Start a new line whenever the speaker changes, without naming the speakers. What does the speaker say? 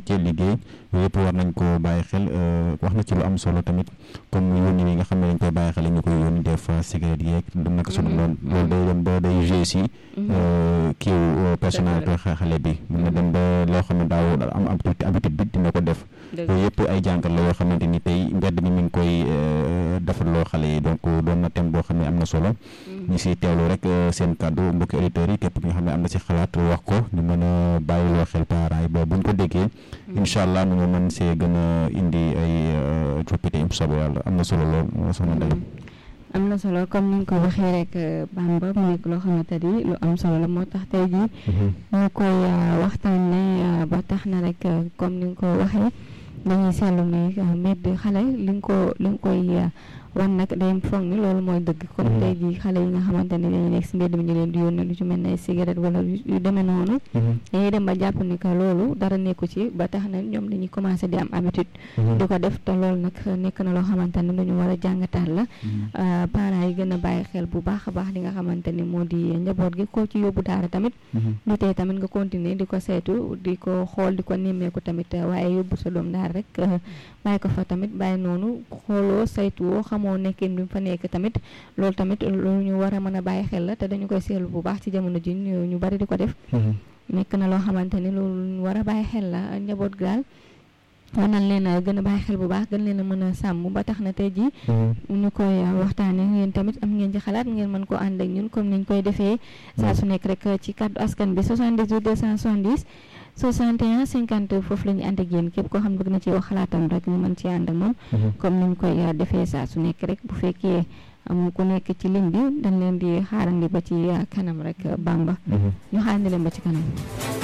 métier liggéey yooyu yëpp war nañ ko bàyyi xel wax na ci lu am solo tamit comme yónni yi nga xam ne dañ koy bàyyi xel ñu koy yónni des fois cigarette yeeg du naka sunu noonu loolu day dem ba day joué si kiiw personnalité xale bi mun na dem ba loo xam ne daaw am habitude bi dina ko def yooyu yëpp ay jàngat la yoo xamante ni tey mbedd mi mi ngi koy defaloo xale yi donc doon na thème boo xam ne am na solo ñu si teewlu rek seen kàddu mbokki auditeurs yi képp ki nga xam ne am na si xalaat wax ko ñu mën a bàyyiloo xel parents yi ba buñ ko déggee incha allah nu ñu mën see gën a indi ay coppite im soobu yàlla am na solo lool soxna Ndeye
am na solo comme ni nga ko waxee rek Bamba mu nekk loo xamante ni lu am solo la moo tax tey jii ñu koy waxtaanee ba tax na rek comme ni nga ko waxee dañuy seetlu ni mbedd xale li nga ko li nga koy wan nag day foog ni loolu mooy dëgg comme tey jii xale yi nga xamante ne dañuy nekk si mbedd mi ñu leen di yónnee lu ci mel ne cigarette wala yu demee noonu dañuy dem ba jàpp ni que loolu dara nekku ci ba tax na ñoom dañuy commencé di am habitude di ko def te loolu nag nekk na loo xamante ne lu ñu war a jàngataat la parents yi gën a bàyyi xel bu baax a baax li nga xamante ni moo di njaboot gi koo ci yóbbu daara tamit du tee tamit nga continuer di ko seetu di ko xool di ko nemmeeku tamit waaye yóbbu sa doom daara rek bàyyi ko fa tamit bàyyi noonu xooloo saytuwoo xamoo nekkin bi fa nekk tamit loolu tamit lu ñu war a mën a bàyyi xel la te dañu koy seetlu bu baax ci jamono ji ñu bari di ko def nekk na loo xamante ni loolu ñu war a bàyyi xel la njaboot gaal war nañ leen a gën a bàyyi xel bu baax gën leen a mën a sàmm ba tax na tey jii ñu koy waxtaane ngeen tamit am ngeen ci xalaat ngeen mën ko ànd ak ñun comme niñ koy defee saa su nekk rek ci kàddu askan bi 78 270 61 50 foofu la ñu ànd ak yéen képp koo xam ne bëgg na ci wax xalaatam rek ñu mën ci ànd ak moom comme niñ koy defee saa su nekk rek bu fekkee am ku nekk ci ligne bi dañ leen di xaarandi ba ci kanam rek Bamba ñu xaarandi leen ba ci kanam